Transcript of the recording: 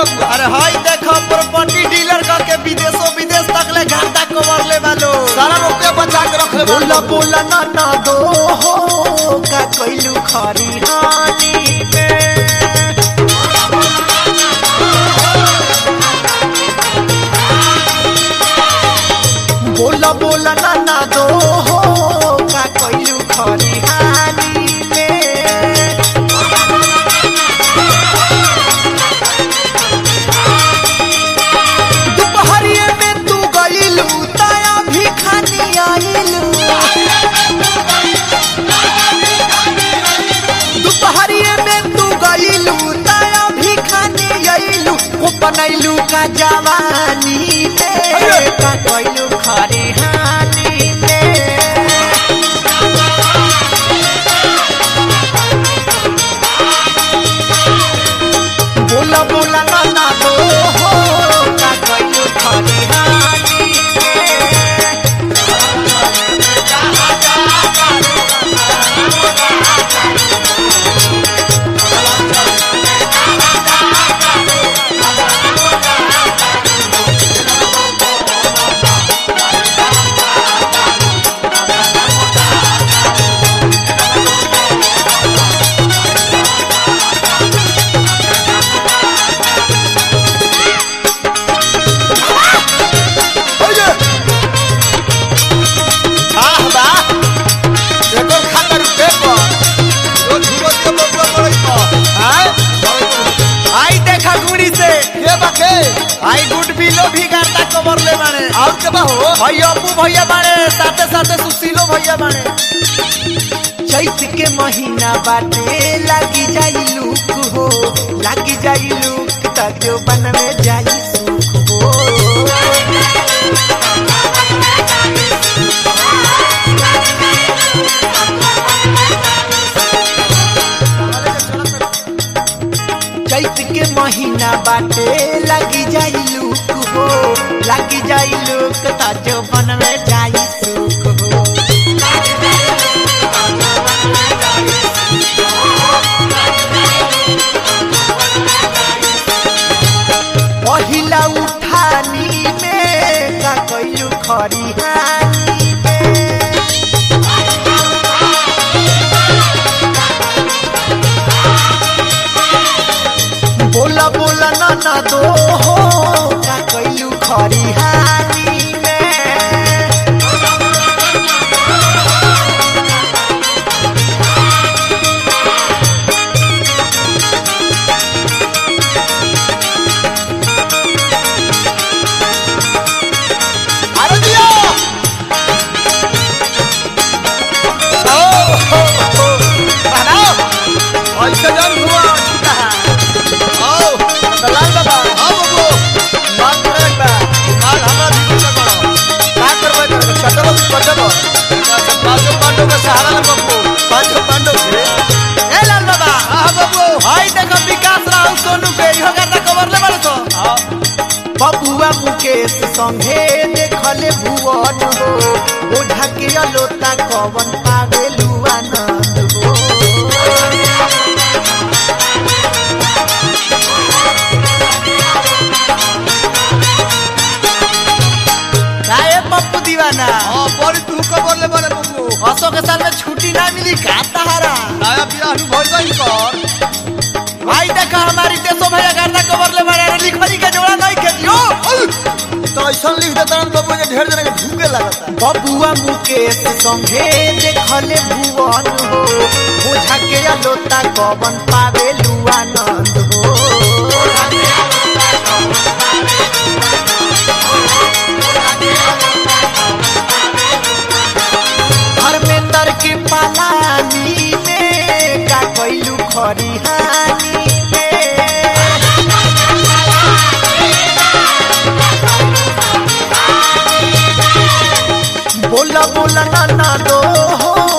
बबुआ अरे हाई देखो प्रॉपर्टी डीलर का के विदेशों विदेश तक ले घाटा कवर ले वालो सारा रुपया बचा के रख ले बोला बोला ना ना दो हो का कोइलू खरी हानी में बोला बोला ना ना दो हो का कोइलू खरी हानी में दोपहरिए में तू गइलू ताया भी खानी आइलू दोपहरिए में तू गइलू ताया भी खानी आइलू को बनैलू का जवानी में का कइलू खरी हानी में बोला बोला ना ना दो हो का कइलू खरी हानी में ओए आह बा एकर खातिर पेपर ओ झुरो के बबुआ पड़ई तो आय आई देखा गुड़ी से के बाके आई गुड बिलो भी गाता कवर ले बाड़े और के बा हो भाई अपू भैया बाड़े साथे साथे सुशीलो भैया बाड़े चैत के महीना बाटे लागी जाई लूक हो लागी जाई लूक तक बन में जाई सुख हो चैत के महीना बाटे लागी जाई लूक हो लागी जाई लूक तक बन में जाई सुख हो पहिला उठानी में का कइलू खरी हानी में बोला बोला ना ना दो हो का कइलू खरी हानी में अरे दिया ओ हो हो बनाओ ऐसे जान हुआ छूटा है आओ दलाल बाबा आओ बबू बात करे बा माल हमरा भी कुछ करो का करबे करे चटबो भी पटबो पांचो पांडव का सहारा ले बबू पांचो पांडव के ए लाल बाबा हां बबू हाय देखो विकास राहुल सोनू के इहो गाता कवर ले बाड़े तो बबुआ मुकेश संघे देखले भुवन हो ओढ़ा के अलोता कवन पावेलू आनंद हो काहे पप्पू दीवाना हां बड़ी तू खबर ले बड़े बबू असो के साल में छुट्टी ना मिली का तहारा नया बियाह नु भइल बा कर भाई देखा हमारी देशो भैया गाता कवर ले बाड़े लिखरी के जोड़ा नहीं के दियो तो ऐसा लिख देता ना बबू जे ढेर जने के भूखे लगता बबुआ मुकेश संघे देखले भुवन हो ओझा के अलोता कवन पावेलू आनंद हो धर्मेंद्र के पालानी में का कैलू खरी हानी में बोला बोला ना ना दो हो